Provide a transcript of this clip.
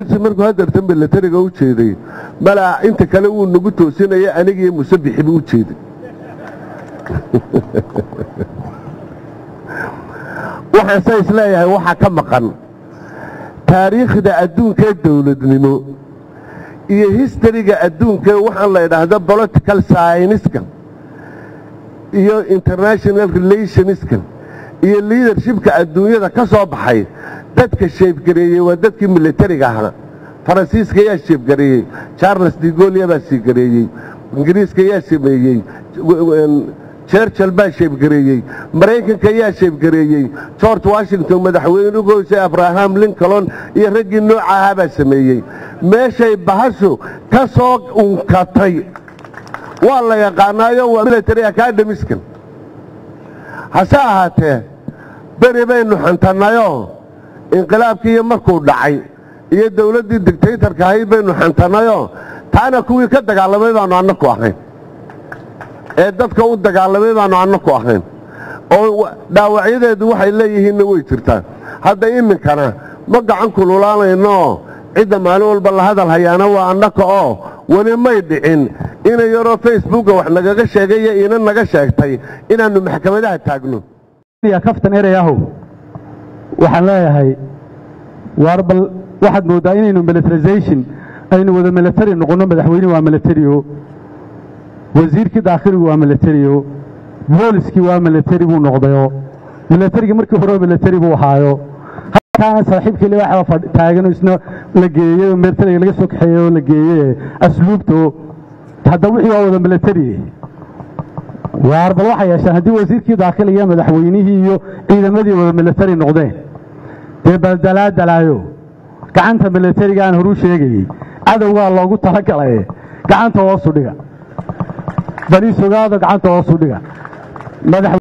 markuu hadeertan milatariga u jeeday malaa inta kale wuu nagu toosinaya anigiiyo musabixi buu u jeeday waxaan sa isleeyahay waxaa ka maqan taariikhda adduunkaee dowladnimo iyo histariga adduunka waxaan la idhaahda political scienska iyo international relationska iyo leadershipka adduunyada ka soo baxay dadka sheebgareeyey waa dadkii milatariga ahaa faransiiska yaa sheebgareeyey charles digolia baa sheebgareeyey ingiriiska yaa sameeyey churchill baa sheebgareeyey maraykanka yaa sheebgareeyey george washington madaxweynugoose abraham lincoln iyo raggii nooca ahaa baa sameeyey meeshay bahashu ka soo unkatay waa la yaqaanaayo waa military academiska hase ahaatee beri baynu xantannayoo inqilaabkiiyo markuu dhacay iyo dowladdii dictaytarka ahayd baynu xantannayoo taana kuwii ka dagaalamay baanu annaku ahayn ee dadka u dagaalamay baanu annaku ahayn oo dhaawacyadeedu waxay leeyihiinna way jirtaa hadda iminkana ma gacan kululaanaynooo cidda maalin walba la hadal hayaana waa annaka oo weli may dhicin ina yaroo facebooka wax nagaga sheegaya ina naga sheegtay inaannu maxkamadaha taagno kaftan erayahow waxaan leeyahay waar bal waxaad mooddaa inaynu militarization aynu wada military noqonno madaxweyne waa militario wasiirkii daakhiligu waa militario booliskii waa military buu noqdayo militarigii markii hore military buu ahaayo halkaana saaxiibkii libaxa taagan isna la geeyey oo militariga laga soo kaxeeyey oo la geeyey asluubto hadda wixii waa wada military waar bal waxay yeeshaan haddii wasiirkii daakhiliga madaxweynihii iyo ciidamadii wada military noqdeen dee baldalaadalaayo gacanta militariga aan horuu sheegayey cadowgaa loogu talagalay gacanta hoosu dhiga baliis ogaado gacanta hoosu dhiga